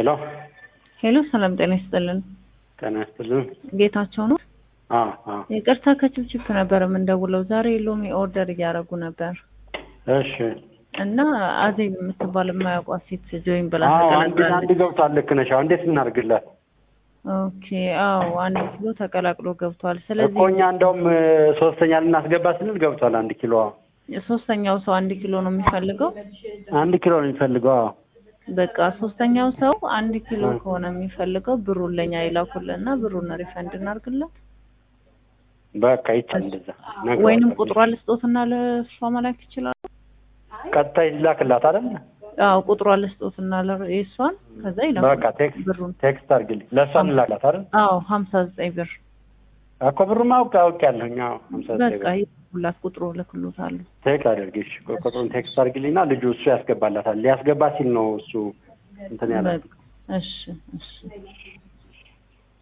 ሄሎ ሄሎ፣ ሰላም ጤና ይስጥልን። ጤና ይስጥልን። ጌታቸው ነው። አዎ አዎ። ይቅርታ ከችፕችፕ ነበር የምንደውለው። ዛሬ ሎሚ ኦርደር እያደረጉ ነበር እሺ። እና አዜብ የምትባል የማያውቋት ሴት ጆይን ብላ አዎ አንድ አንድ ተቀላቅላለች። ገብቷል። ልክ ነሽ። አሁን እንዴት እናድርግላት ኦኬ። አዎ አንድ ኪሎ ተቀላቅሎ ገብቷል። እኮ ስለዚህ እኛ እንደውም እ፣ ሶስተኛ ልናስገባ ስንል ገብቷል። አንድ ኪሎ ሶስተኛው ሰው አንድ ኪሎ ነው የሚፈልገው። አንድ ኪሎ ነው የሚፈልገው። አዎ በቃ ሶስተኛው ሰው አንድ ኪሎ ከሆነ የሚፈልገው ብሩን ለኛ ይላኩልና ብሩን ሪፈንድ እናርግለት በቃ ይቻል እንደዛ ነገር ወይንም ቁጥሯ ልስጦትና ለእሷ መላክ ይችላሉ። ቀጥታ ይላክላት አይደል? አዎ ቁጥሯ ልስጦትና ለ- የእሷን ከዛ በቃ ይላኩ ቴክስት ብሩን። ቴክስት አድርግልኝ ለእሷ እንላክላት አይደል? አዎ ሀምሳ ዘጠኝ ብር እኮ ብሩማ አውቅ አውቄያለሁኝ። አዎ ሀምሳ ዘጠኝ በቃ ብር ይሁላት ቁጥሩ ልክሎታለሁ። ቴክስት አድርጊሽ ቁጥሩን ቴክስት አድርጊልኝና ልጁ እሱ ያስገባላታል። ሊያስገባ ሲል ነው እሱ እንትን ያለ በቃ እሺ እሺ